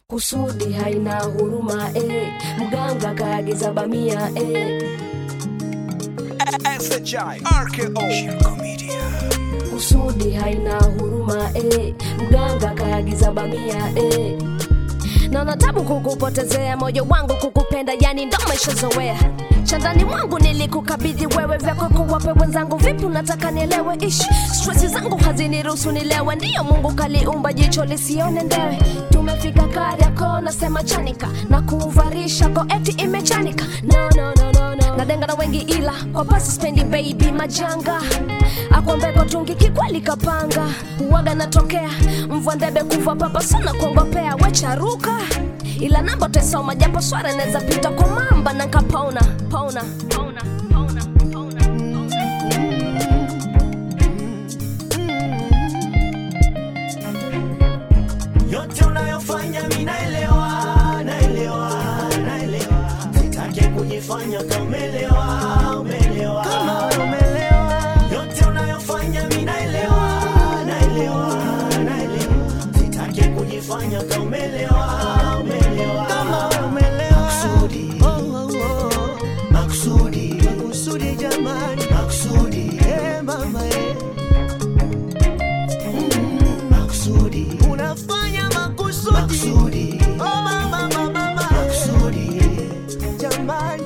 kusudi haina huruma eh. Mganga kaagiza bamia eh. SHI RKO Shirko Media kusudi haina huruma eh. Mganga kaagiza bamia eh. Naona tabu kukupotezea moyo wangu kukupenda, yani ndo maishazoea chandani mwangu nilikukabidhi wewe, vyako kuwape wenzangu. Vipi unataka nielewe? Ish, stresi zangu haziniruhusu nilewe, ndiyo Mungu kaliumba jicho lisione ndewe. Tumefika Kariakoo, nasema chanika na kuvarisha ko eti imechanika. No, no, no, no, no. Nadenga na wengi ila kwa pasi spendi baby majanga akwambeko tungi kikweli kapanga uwaga natokea mvua ndebe kuva papa sana kuongopea wecharuka ila namba tesoma japo swara naweza pita kwa mamba na nkapona pona pona pona pona yote unayofanya mi naelewa naelewa naelewa sitake kujifanya kaumelewa umelewa yote unayofanya mi naelewa naelewa naelewa sitake kujifanya kaumelewa umelewa makusudi makusudi makusudi jamani makusudi eh mama eh makusudi unafanya makusudi makusudi oh mama mama mama makusudi jamani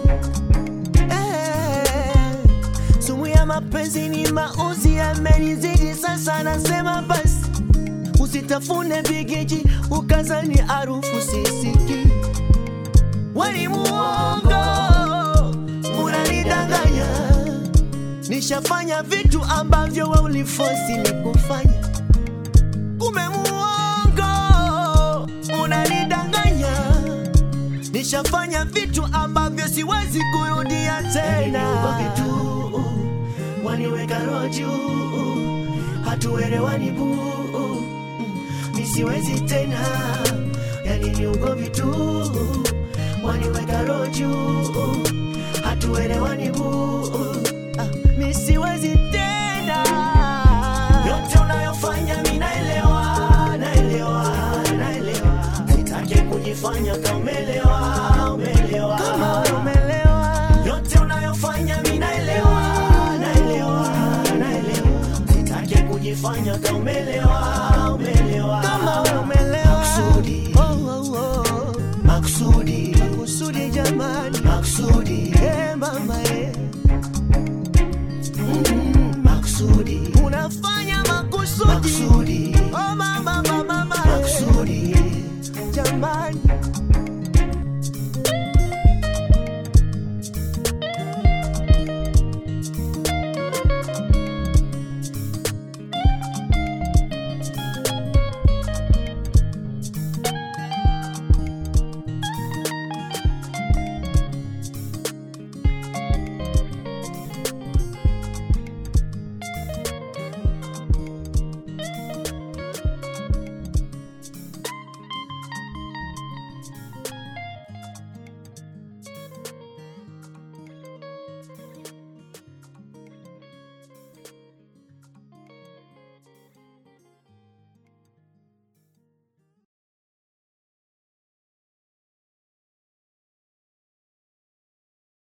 eh sumu ya mapenzi ni mauzi yamenizidi sasa nasema basi usitafune vigeji ukazani harufu sisiki wali muongo unanidanganya nishafanya vitu ambavyo we ulifosi ni kufanya kume muongo unanidanganya nishafanya vitu ambavyo siwezi kurudia tena vitu waniweka roju hatuelewani buu nisiwezi tena yani ni ugomvi tu waniweka roju hatuelewani buu ah, nisiwezi tena yote unayofanya mi naelewa naelewa naelewa sitake kujifanya kaumelewa umelewa yote unayofanya mi naelewa naelewa naelewa sitake kujifanya kaumelewa umelewa makusudi makusudi makusudi jamani makusudi eh mama eh makusudi unafanya makusudi makusudi oh mama mama mama makusudi jamani